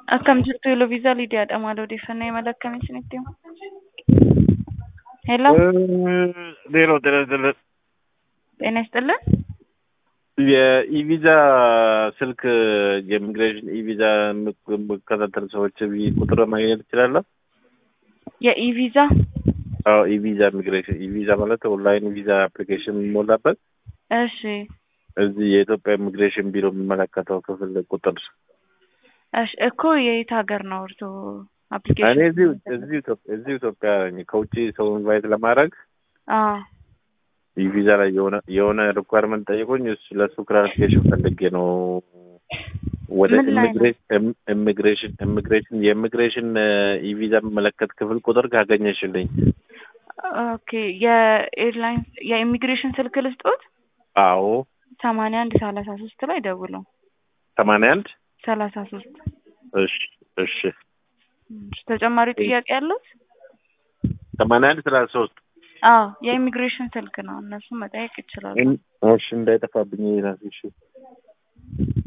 Akkam jirtu Eloviisaa Lidiyaadha. Maal odeeffannoo imala akkamii isinitti himu? Hello, ዜሮ ጤና ጤና ይስጥልን። የኢቪዛ ስልክ የኢሚግሬሽን ኢቪዛ የምከታተል ሰዎች ቁጥር ማግኘት እችላለሁ? የኢቪዛ አዎ ኢቪዛ ኢሚግሬሽን ኢቪዛ ማለት ኦንላይን ቪዛ አፕሊኬሽን የሚሞላበት እሺ፣ እዚህ የኢትዮጵያ ኢሚግሬሽን ቢሮ የሚመለከተው ክፍል ቁጥር እሺ። እኮ የየት ሀገር ነው እርሶ እኔ አፕሊኬሽን? እዚሁ እዚሁ ኢትዮጵያ እዚሁ ኢትዮጵያ ነኝ። ከውጭ ሰው ኢንቫይት ለማድረግ አዎ የቪዛ ላይ የሆነ የሆነ ሪኳርመንት ጠይቆኝ እሱ ለእሱ ክላሪፊኬሽን ፈልጌ ነው ወደ ምን ላይ ነው? ኢሚግሬሽን ኢሚግሬሽን የኢሚግሬሽን ኢቪዛ የሚመለከት ክፍል ቁጥር ካገኘሽልኝ። ኦኬ። የኤርላይን የኢሚግሬሽን ስልክ ልስጦት? አዎ ሰማንያ አንድ ሰላሳ ሶስት ላይ ደውለው ሰማንያ አንድ ሰላሳ ሶስት እሺ እሺ ተጨማሪ ጥያቄ ያለው? ሰማንያ አንድ ሰላሳ ሶስት አዎ የኢሚግሬሽን ስልክ ነው። እነሱ መጠየቅ ይችላሉ። እሺ እንዳይጠፋብኝ ይላል። እሺ